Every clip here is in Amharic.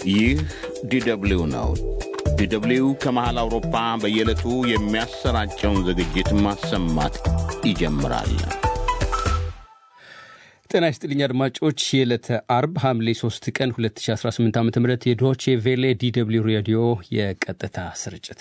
ይህ ዲደብሊው ነው። ዲደብሊው ከመሃል አውሮፓ በየዕለቱ የሚያሰራጨውን ዝግጅት ማሰማት ይጀምራል። ጤና ይስጥልኝ አድማጮች፣ የዕለተ አርብ ሐምሌ 3 ቀን 2018 ዓ ም የዶቼ ቬሌ ዲደብሊው ሬዲዮ የቀጥታ ስርጭት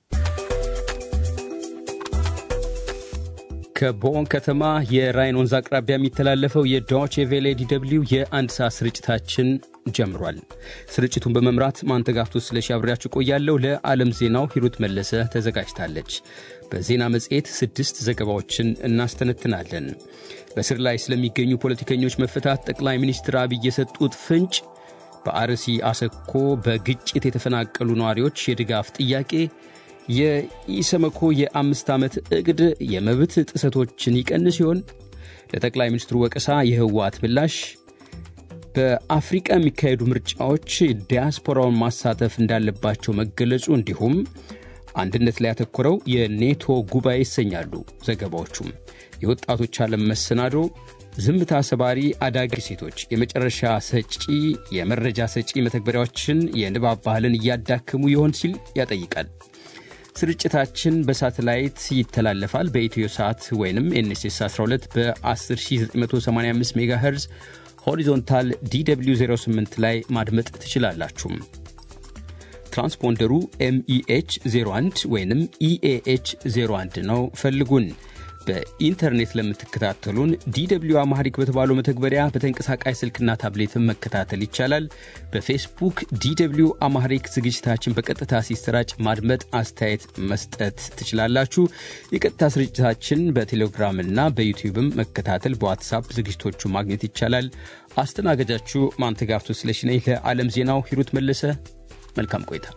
ከቦን ከተማ የራይን ወንዝ አቅራቢያ የሚተላለፈው የዶቼ ቬሌ ዲደብሊው የአንድ ሰዓት ስርጭታችን ጀምሯል። ስርጭቱን በመምራት ማንተጋፍቶ ስለሺ አብሬያችሁ ቆያለሁ። ለዓለም ዜናው ሂሩት መለሰ ተዘጋጅታለች። በዜና መጽሔት ስድስት ዘገባዎችን እናስተነትናለን። በስር ላይ ስለሚገኙ ፖለቲከኞች መፈታት ጠቅላይ ሚኒስትር አብይ የሰጡት ፍንጭ፣ በአርሲ አሰኮ በግጭት የተፈናቀሉ ነዋሪዎች የድጋፍ ጥያቄ፣ የኢሰመኮ የአምስት ዓመት ዕቅድ የመብት ጥሰቶችን ይቀንስ ሲሆን ለጠቅላይ ሚኒስትሩ ወቀሳ የህወሓት ምላሽ፣ በአፍሪቃ የሚካሄዱ ምርጫዎች ዲያስፖራውን ማሳተፍ እንዳለባቸው መገለጹ እንዲሁም አንድነት ላይ ያተኮረው የኔቶ ጉባኤ ይሰኛሉ ዘገባዎቹም። የወጣቶች ዓለም መሰናዶ፣ ዝምታ ሰባሪ አዳጊ ሴቶች የመጨረሻ ሰጪ የመረጃ ሰጪ መተግበሪያዎችን የንባብ ባህልን እያዳከሙ ይሆን ሲል ያጠይቃል። ስርጭታችን በሳተላይት ይተላለፋል። በኢትዮ ሰዓት ወይም ኤንኤስኤስ 12 በ10985 ሜጋ ሄርዝ ሆሪዞንታል ዲw 08 ላይ ማድመጥ ትችላላችሁ። ትራንስፖንደሩ ኤምኢኤች 01 ወይም ኢኤኤች 01 ነው። ፈልጉን። በኢንተርኔት ለምትከታተሉን ዲw አማሪክ በተባለው መተግበሪያ በተንቀሳቃሽ ስልክና ታብሌትን መከታተል ይቻላል። በፌስቡክ ዲw አማሪክ ዝግጅታችን በቀጥታ ሲሰራጭ ማድመጥ፣ አስተያየት መስጠት ትችላላችሁ። የቀጥታ ስርጭታችን በቴሌግራምና በዩቲዩብም መከታተል፣ በዋትሳፕ ዝግጅቶቹ ማግኘት ይቻላል። አስተናጋጃችሁ ማንተጋፍቶ ስለሺ ነኝ። ለዓለም ዜናው ሂሩት መለሰ። መልካም ቆይታ።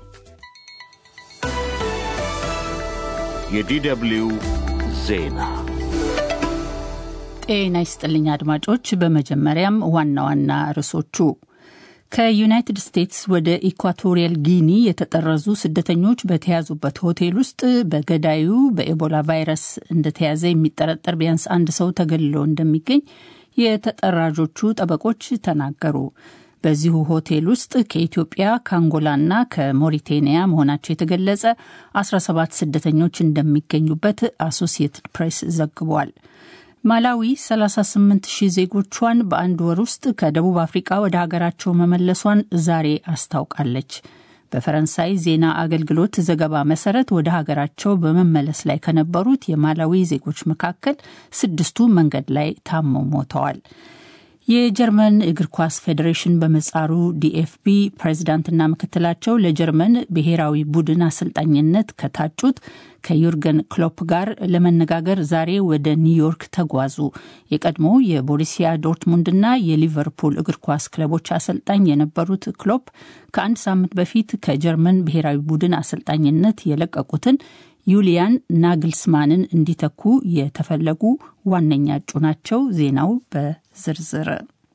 የዲደብሊው ዜና ጤና ይስጥልኝ አድማጮች። በመጀመሪያም ዋና ዋና ርዕሶቹ ከዩናይትድ ስቴትስ ወደ ኢኳቶሪያል ጊኒ የተጠረዙ ስደተኞች በተያዙበት ሆቴል ውስጥ በገዳዩ በኤቦላ ቫይረስ እንደተያዘ የሚጠረጠር ቢያንስ አንድ ሰው ተገልሎ እንደሚገኝ የተጠራዦቹ ጠበቆች ተናገሩ። በዚሁ ሆቴል ውስጥ ከኢትዮጵያ ከአንጎላና ከሞሪቴኒያ መሆናቸው የተገለጸ 17 ስደተኞች እንደሚገኙበት አሶሲየትድ ፕሬስ ዘግቧል። ማላዊ 38 ሺህ ዜጎቿን በአንድ ወር ውስጥ ከደቡብ አፍሪቃ ወደ ሀገራቸው መመለሷን ዛሬ አስታውቃለች። በፈረንሳይ ዜና አገልግሎት ዘገባ መሰረት ወደ ሀገራቸው በመመለስ ላይ ከነበሩት የማላዊ ዜጎች መካከል ስድስቱ መንገድ ላይ ታመው ሞተዋል። የጀርመን እግር ኳስ ፌዴሬሽን በመጻሩ ዲኤፍቢ ፕሬዝዳንትና ምክትላቸው ለጀርመን ብሔራዊ ቡድን አሰልጣኝነት ከታጩት ከዩርገን ክሎፕ ጋር ለመነጋገር ዛሬ ወደ ኒውዮርክ ተጓዙ። የቀድሞ የቦሩሲያ ዶርትሙንድና የሊቨርፑል እግር ኳስ ክለቦች አሰልጣኝ የነበሩት ክሎፕ ከአንድ ሳምንት በፊት ከጀርመን ብሔራዊ ቡድን አሰልጣኝነት የለቀቁትን ዩሊያን ናግልስማንን እንዲተኩ የተፈለጉ ዋነኛ እጩ ናቸው። ዜናው በዝርዝር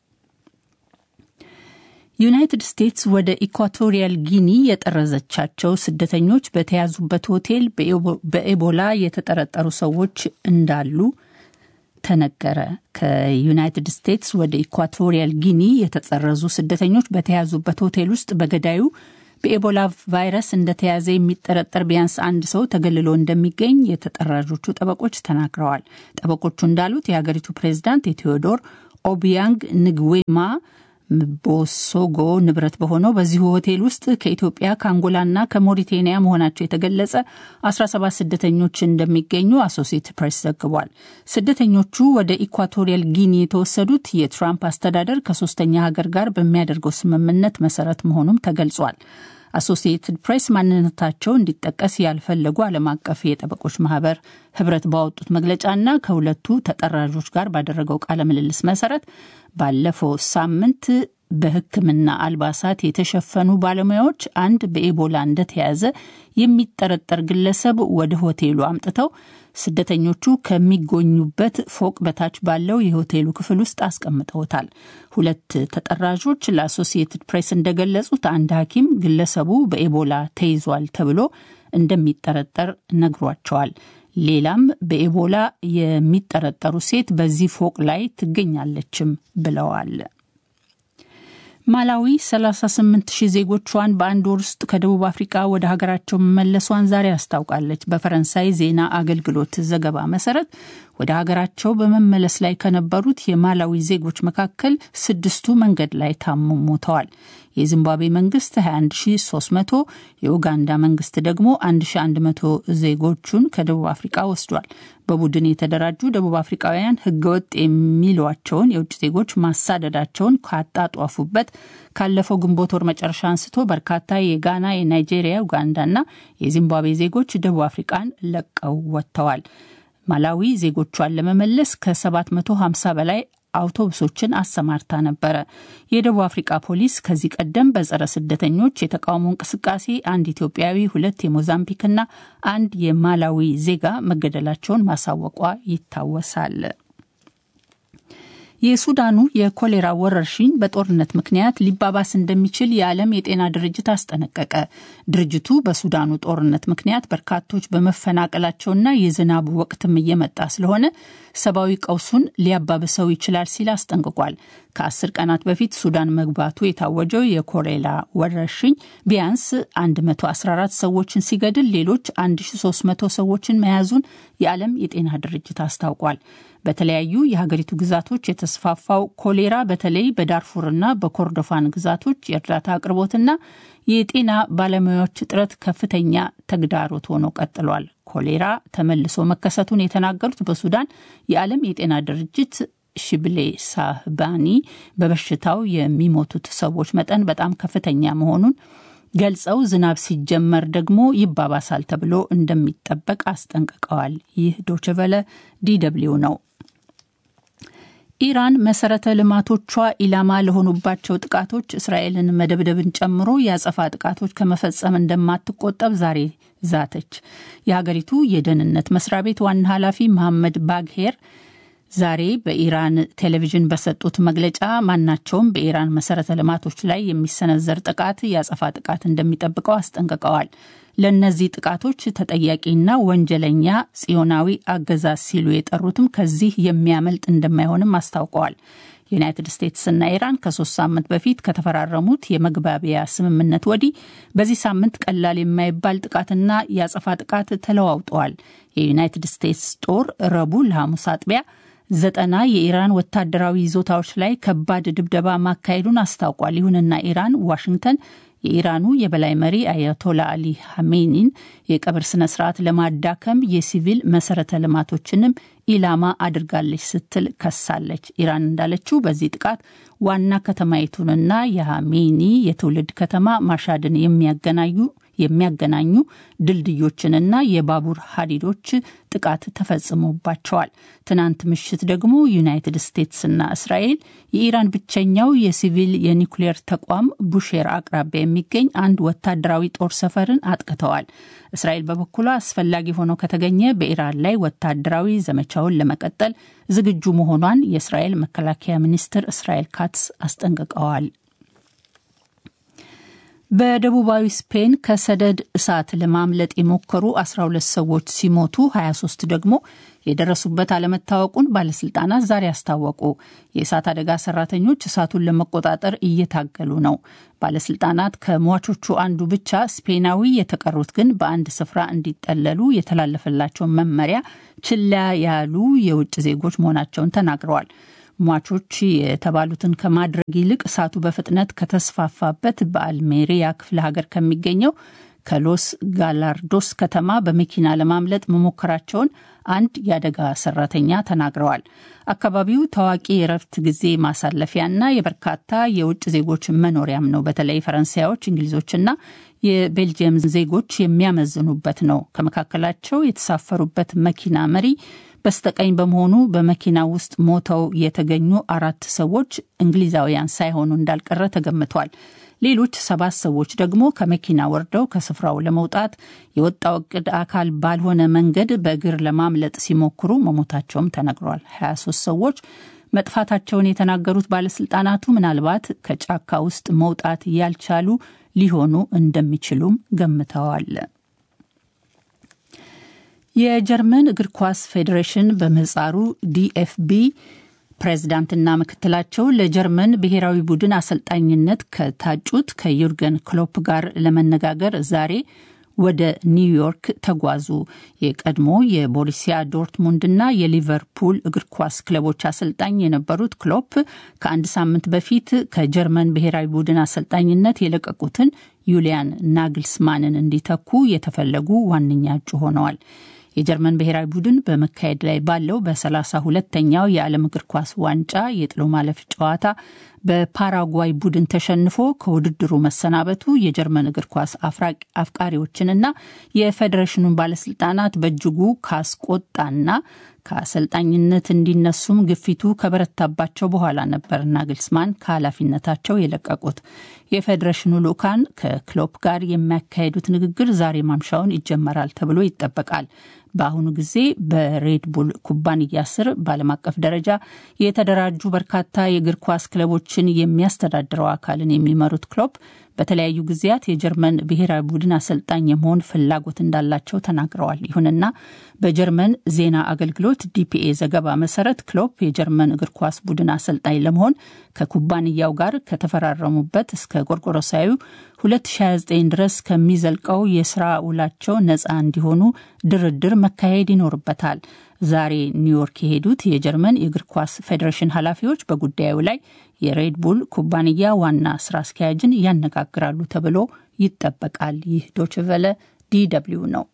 ዩናይትድ ስቴትስ ወደ ኢኳቶሪያል ጊኒ የጠረዘቻቸው ስደተኞች በተያዙበት ሆቴል በኤቦላ የተጠረጠሩ ሰዎች እንዳሉ ተነገረ። ከዩናይትድ ስቴትስ ወደ ኢኳቶሪያል ጊኒ የተጠረዙ ስደተኞች በተያዙበት ሆቴል ውስጥ በገዳዩ በኤቦላ ቫይረስ እንደተያዘ የሚጠረጠር ቢያንስ አንድ ሰው ተገልሎ እንደሚገኝ የተጠራዦቹ ጠበቆች ተናግረዋል። ጠበቆቹ እንዳሉት የሀገሪቱ ፕሬዝዳንት የቴዎዶር ኦቢያንግ ንግዌማ ቦሶጎ ንብረት በሆነው በዚሁ ሆቴል ውስጥ ከኢትዮጵያ ከአንጎላና ከሞሪቴኒያ መሆናቸው የተገለጸ 17 ስደተኞች እንደሚገኙ አሶሲየትድ ፕሬስ ዘግቧል። ስደተኞቹ ወደ ኢኳቶሪያል ጊኒ የተወሰዱት የትራምፕ አስተዳደር ከሶስተኛ ሀገር ጋር በሚያደርገው ስምምነት መሰረት መሆኑም ተገልጿል። አሶሲየትድ ፕሬስ ማንነታቸው እንዲጠቀስ ያልፈለጉ ዓለም አቀፍ የጠበቆች ማህበር ህብረት ባወጡት መግለጫና ከሁለቱ ተጠራዦች ጋር ባደረገው ቃለ ምልልስ መሰረት ባለፈው ሳምንት በሕክምና አልባሳት የተሸፈኑ ባለሙያዎች አንድ በኤቦላ እንደተያዘ የሚጠረጠር ግለሰብ ወደ ሆቴሉ አምጥተው ስደተኞቹ ከሚጎኙበት ፎቅ በታች ባለው የሆቴሉ ክፍል ውስጥ አስቀምጠውታል። ሁለት ተጠራዦች ለአሶሲየትድ ፕሬስ እንደገለጹት አንድ ሐኪም ግለሰቡ በኤቦላ ተይዟል ተብሎ እንደሚጠረጠር ነግሯቸዋል። ሌላም በኤቦላ የሚጠረጠሩ ሴት በዚህ ፎቅ ላይ ትገኛለችም ብለዋል። ማላዊ 38 ሺህ ዜጎቿን በአንድ ወር ውስጥ ከደቡብ አፍሪቃ ወደ ሀገራቸው መመለሷን ዛሬ አስታውቃለች። በፈረንሳይ ዜና አገልግሎት ዘገባ መሰረት ወደ ሀገራቸው በመመለስ ላይ ከነበሩት የማላዊ ዜጎች መካከል ስድስቱ መንገድ ላይ ታመው ሞተዋል። የዚምባብዌ መንግስት 21300 የኡጋንዳ መንግስት ደግሞ 1100 ዜጎቹን ከደቡብ አፍሪቃ ወስዷል። በቡድን የተደራጁ ደቡብ አፍሪቃውያን ህገወጥ የሚሏቸውን የውጭ ዜጎች ማሳደዳቸውን ካጣጧፉበት ካለፈው ግንቦት ወር መጨረሻ አንስቶ በርካታ የጋና፣ የናይጄሪያ፣ ኡጋንዳና የዚምባብዌ ዜጎች ደቡብ አፍሪቃን ለቀው ወጥተዋል። ማላዊ ዜጎቿን ለመመለስ ከ750 በላይ አውቶቡሶችን አሰማርታ ነበረ። የደቡብ አፍሪቃ ፖሊስ ከዚህ ቀደም በጸረ ስደተኞች የተቃውሞ እንቅስቃሴ አንድ ኢትዮጵያዊ፣ ሁለት የሞዛምቢክና አንድ የማላዊ ዜጋ መገደላቸውን ማሳወቋ ይታወሳል። የሱዳኑ የኮሌራ ወረርሽኝ በጦርነት ምክንያት ሊባባስ እንደሚችል የዓለም የጤና ድርጅት አስጠነቀቀ። ድርጅቱ በሱዳኑ ጦርነት ምክንያት በርካቶች በመፈናቀላቸውና የዝናቡ ወቅትም እየመጣ ስለሆነ ሰብአዊ ቀውሱን ሊያባብሰው ይችላል ሲል አስጠንቅቋል። ከአስር ቀናት በፊት ሱዳን መግባቱ የታወጀው የኮሌራ ወረርሽኝ ቢያንስ 114 ሰዎችን ሲገድል ሌሎች 1300 ሰዎችን መያዙን የዓለም የጤና ድርጅት አስታውቋል። በተለያዩ የሀገሪቱ ግዛቶች የተስፋፋው ኮሌራ በተለይ በዳርፉርና በኮርዶፋን ግዛቶች የእርዳታ አቅርቦትና የጤና ባለሙያዎች እጥረት ከፍተኛ ተግዳሮት ሆኖ ቀጥሏል። ኮሌራ ተመልሶ መከሰቱን የተናገሩት በሱዳን የዓለም የጤና ድርጅት ሽብሌ ሳህባኒ በበሽታው የሚሞቱት ሰዎች መጠን በጣም ከፍተኛ መሆኑን ገልጸው ዝናብ ሲጀመር ደግሞ ይባባሳል ተብሎ እንደሚጠበቅ አስጠንቅቀዋል። ይህ ዶችቨለ ዲደብሊው ነው። ኢራን መሰረተ ልማቶቿ ኢላማ ለሆኑባቸው ጥቃቶች እስራኤልን መደብደብን ጨምሮ የአጸፋ ጥቃቶች ከመፈጸም እንደማትቆጠብ ዛሬ ዛተች። የሀገሪቱ የደህንነት መስሪያ ቤት ዋና ኃላፊ መሐመድ ባግሄር ዛሬ በኢራን ቴሌቪዥን በሰጡት መግለጫ ማናቸውም በኢራን መሰረተ ልማቶች ላይ የሚሰነዘር ጥቃት የአጸፋ ጥቃት እንደሚጠብቀው አስጠንቅቀዋል። ለእነዚህ ጥቃቶች ተጠያቂና ወንጀለኛ ጽዮናዊ አገዛዝ ሲሉ የጠሩትም ከዚህ የሚያመልጥ እንደማይሆንም አስታውቀዋል። ዩናይትድ ስቴትስና ኢራን ከሶስት ሳምንት በፊት ከተፈራረሙት የመግባቢያ ስምምነት ወዲህ በዚህ ሳምንት ቀላል የማይባል ጥቃትና የአጸፋ ጥቃት ተለዋውጠዋል። የዩናይትድ ስቴትስ ጦር ረቡዕ ለሐሙስ አጥቢያ ዘጠና የኢራን ወታደራዊ ይዞታዎች ላይ ከባድ ድብደባ ማካሄዱን አስታውቋል። ይሁንና ኢራን ዋሽንግተን የኢራኑ የበላይ መሪ አያቶላ አሊ ሐሜኒን የቀብር ስነ ስርዓት ለማዳከም የሲቪል መሰረተ ልማቶችንም ኢላማ አድርጋለች ስትል ከሳለች። ኢራን እንዳለችው በዚህ ጥቃት ዋና ከተማይቱንና የሐሜኒ የትውልድ ከተማ ማሻድን የሚያገናኙ የሚያገናኙ ድልድዮችንና የባቡር ሀዲዶች ጥቃት ተፈጽሞባቸዋል። ትናንት ምሽት ደግሞ ዩናይትድ ስቴትስና እስራኤል የኢራን ብቸኛው የሲቪል የኒውክሌር ተቋም ቡሼር አቅራቢያ የሚገኝ አንድ ወታደራዊ ጦር ሰፈርን አጥቅተዋል። እስራኤል በበኩሏ አስፈላጊ ሆኖ ከተገኘ በኢራን ላይ ወታደራዊ ዘመቻውን ለመቀጠል ዝግጁ መሆኗን የእስራኤል መከላከያ ሚኒስትር እስራኤል ካትስ አስጠንቅቀዋል። በደቡባዊ ስፔን ከሰደድ እሳት ለማምለጥ የሞከሩ 12 ሰዎች ሲሞቱ 23 ደግሞ የደረሱበት አለመታወቁን ባለስልጣናት ዛሬ አስታወቁ። የእሳት አደጋ ሰራተኞች እሳቱን ለመቆጣጠር እየታገሉ ነው። ባለስልጣናት ከሟቾቹ አንዱ ብቻ ስፔናዊ፣ የተቀሩት ግን በአንድ ስፍራ እንዲጠለሉ የተላለፈላቸውን መመሪያ ችላ ያሉ የውጭ ዜጎች መሆናቸውን ተናግረዋል። ሟቾች የተባሉትን ከማድረግ ይልቅ እሳቱ በፍጥነት ከተስፋፋበት በአልሜሪያ ክፍለ ሀገር ከሚገኘው ከሎስ ጋላርዶስ ከተማ በመኪና ለማምለጥ መሞከራቸውን አንድ የአደጋ ሰራተኛ ተናግረዋል። አካባቢው ታዋቂ የእረፍት ጊዜ ማሳለፊያና የበርካታ የውጭ ዜጎች መኖሪያም ነው። በተለይ ፈረንሳዮች፣ እንግሊዞችና የቤልጅየም ዜጎች የሚያመዝኑበት ነው። ከመካከላቸው የተሳፈሩበት መኪና መሪ በስተቀኝ በመሆኑ በመኪና ውስጥ ሞተው የተገኙ አራት ሰዎች እንግሊዛውያን ሳይሆኑ እንዳልቀረ ተገምቷል። ሌሎች ሰባት ሰዎች ደግሞ ከመኪና ወርደው ከስፍራው ለመውጣት የወጣው እቅድ አካል ባልሆነ መንገድ በእግር ለማምለጥ ሲሞክሩ መሞታቸውም ተነግሯል። 23 ሰዎች መጥፋታቸውን የተናገሩት ባለስልጣናቱ ምናልባት ከጫካ ውስጥ መውጣት ያልቻሉ ሊሆኑ እንደሚችሉም ገምተዋል። የጀርመን እግር ኳስ ፌዴሬሽን በምህጻሩ ዲኤፍቢ ፕሬዝዳንትና ምክትላቸው ለጀርመን ብሔራዊ ቡድን አሰልጣኝነት ከታጩት ከዩርገን ክሎፕ ጋር ለመነጋገር ዛሬ ወደ ኒውዮርክ ተጓዙ። የቀድሞ የቦሩሲያ ዶርትሙንድና የሊቨርፑል እግር ኳስ ክለቦች አሰልጣኝ የነበሩት ክሎፕ ከአንድ ሳምንት በፊት ከጀርመን ብሔራዊ ቡድን አሰልጣኝነት የለቀቁትን ዩሊያን ናግልስማንን እንዲተኩ የተፈለጉ ዋነኛ እጩ ሆነዋል። የጀርመን ብሔራዊ ቡድን በመካሄድ ላይ ባለው በሰላሳ ሁለተኛው የዓለም እግር ኳስ ዋንጫ የጥሎ ማለፍ ጨዋታ በፓራጓይ ቡድን ተሸንፎ ከውድድሩ መሰናበቱ የጀርመን እግር ኳስ አፍቃሪዎችንና የፌዴሬሽኑን ባለስልጣናት በእጅጉ ካስቆጣና ከአሰልጣኝነት እንዲነሱም ግፊቱ ከበረታባቸው በኋላ ነበር ናግልስማን ከኃላፊነታቸው የለቀቁት። የፌዴሬሽኑ ልዑካን ከክሎፕ ጋር የሚያካሄዱት ንግግር ዛሬ ማምሻውን ይጀመራል ተብሎ ይጠበቃል። በአሁኑ ጊዜ በሬድቡል ኩባንያ ስር በዓለም አቀፍ ደረጃ የተደራጁ በርካታ የእግር ኳስ ክለቦችን የሚያስተዳድረው አካልን የሚመሩት ክሎፕ በተለያዩ ጊዜያት የጀርመን ብሔራዊ ቡድን አሰልጣኝ የመሆን ፍላጎት እንዳላቸው ተናግረዋል። ይሁንና በጀርመን ዜና አገልግሎት ዲፒኤ ዘገባ መሰረት ክሎፕ የጀርመን እግር ኳስ ቡድን አሰልጣኝ ለመሆን ከኩባንያው ጋር ከተፈራረሙበት እስከ ጎርጎሮሳዊ 2029 ድረስ ከሚዘልቀው የስራ ውላቸው ነፃ እንዲሆኑ ድርድር መካሄድ ይኖርበታል። ዛሬ ኒውዮርክ የሄዱት የጀርመን የእግር ኳስ ፌዴሬሽን ኃላፊዎች በጉዳዩ ላይ የሬድቡል ኩባንያ ዋና ስራ አስኪያጅን ያነጋግራሉ ተብሎ ይጠበቃል። ይህ ዶችቨለ ዲደብልዩ ነው።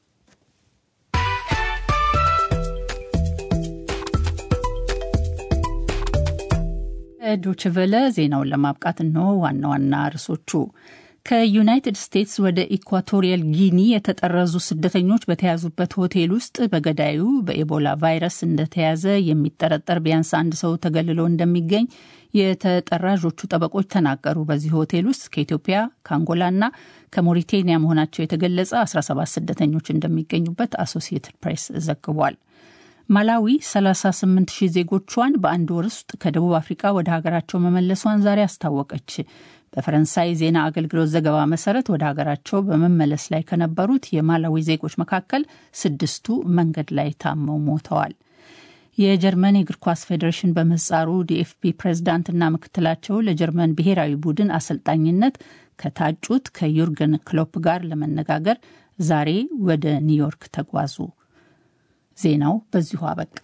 ዶችቨለ ዜናውን ለማብቃት እንሆ ዋና ዋና ርዕሶቹ ከዩናይትድ ስቴትስ ወደ ኢኳቶሪያል ጊኒ የተጠረዙ ስደተኞች በተያዙበት ሆቴል ውስጥ በገዳዩ በኤቦላ ቫይረስ እንደተያዘ የሚጠረጠር ቢያንስ አንድ ሰው ተገልሎ እንደሚገኝ የተጠራዦቹ ጠበቆች ተናገሩ። በዚህ ሆቴል ውስጥ ከኢትዮጵያ ከአንጎላና ከሞሪቴኒያ መሆናቸው የተገለጸ 17 ስደተኞች እንደሚገኙበት አሶሲየትድ ፕሬስ ዘግቧል። ማላዊ 38 ሺህ ዜጎቿን በአንድ ወር ውስጥ ከደቡብ አፍሪካ ወደ ሀገራቸው መመለሷን ዛሬ አስታወቀች። በፈረንሳይ ዜና አገልግሎት ዘገባ መሰረት ወደ ሀገራቸው በመመለስ ላይ ከነበሩት የማላዊ ዜጎች መካከል ስድስቱ መንገድ ላይ ታመው ሞተዋል። የጀርመን የእግር ኳስ ፌዴሬሽን በምህጻሩ ዲኤፍቢ ፕሬዝዳንትና ምክትላቸው ለጀርመን ብሔራዊ ቡድን አሰልጣኝነት ከታጩት ከዩርገን ክሎፕ ጋር ለመነጋገር ዛሬ ወደ ኒውዮርክ ተጓዙ። ዜናው በዚሁ አበቃ።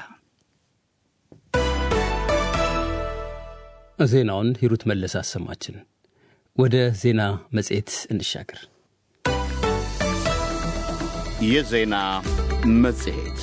ዜናውን ሂሩት መለስ አሰማችን። ወደ ዜና መጽሔት እንሻገር። የዜና መጽሔት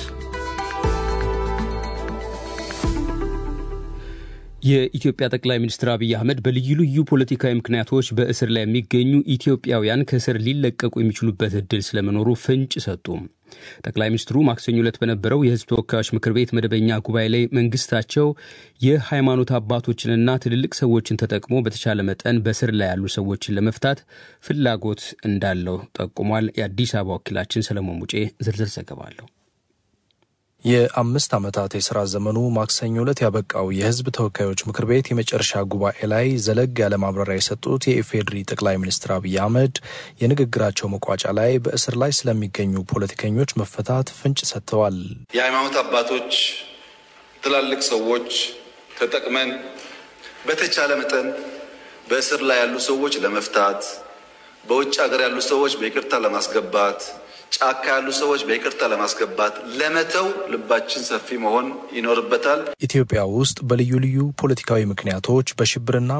የኢትዮጵያ ጠቅላይ ሚኒስትር አብይ አህመድ በልዩ ልዩ ፖለቲካዊ ምክንያቶች በእስር ላይ የሚገኙ ኢትዮጵያውያን ከእስር ሊለቀቁ የሚችሉበት እድል ስለመኖሩ ፍንጭ ሰጡ። ጠቅላይ ሚኒስትሩ ማክሰኞ ዕለት በነበረው የሕዝብ ተወካዮች ምክር ቤት መደበኛ ጉባኤ ላይ መንግስታቸው የሃይማኖት አባቶችንና ትልልቅ ሰዎችን ተጠቅሞ በተቻለ መጠን በእስር ላይ ያሉ ሰዎችን ለመፍታት ፍላጎት እንዳለው ጠቁሟል። የአዲስ አበባ ወኪላችን ሰለሞን ሙጬ ዝርዝር ዘገባ አለው። የአምስት ዓመታት የሥራ ዘመኑ ማክሰኞ ዕለት ያበቃው የሕዝብ ተወካዮች ምክር ቤት የመጨረሻ ጉባኤ ላይ ዘለግ ያለ ማብራሪያ የሰጡት የኢፌዴሪ ጠቅላይ ሚኒስትር አብይ አህመድ የንግግራቸው መቋጫ ላይ በእስር ላይ ስለሚገኙ ፖለቲከኞች መፈታት ፍንጭ ሰጥተዋል። የሃይማኖት አባቶች፣ ትላልቅ ሰዎች ተጠቅመን በተቻለ መጠን በእስር ላይ ያሉ ሰዎች ለመፍታት፣ በውጭ ሀገር ያሉ ሰዎች በይቅርታ ለማስገባት ጫካ ያሉ ሰዎች በይቅርታ ለማስገባት ለመተው ልባችን ሰፊ መሆን ይኖርበታል። ኢትዮጵያ ውስጥ በልዩ ልዩ ፖለቲካዊ ምክንያቶች በሽብርና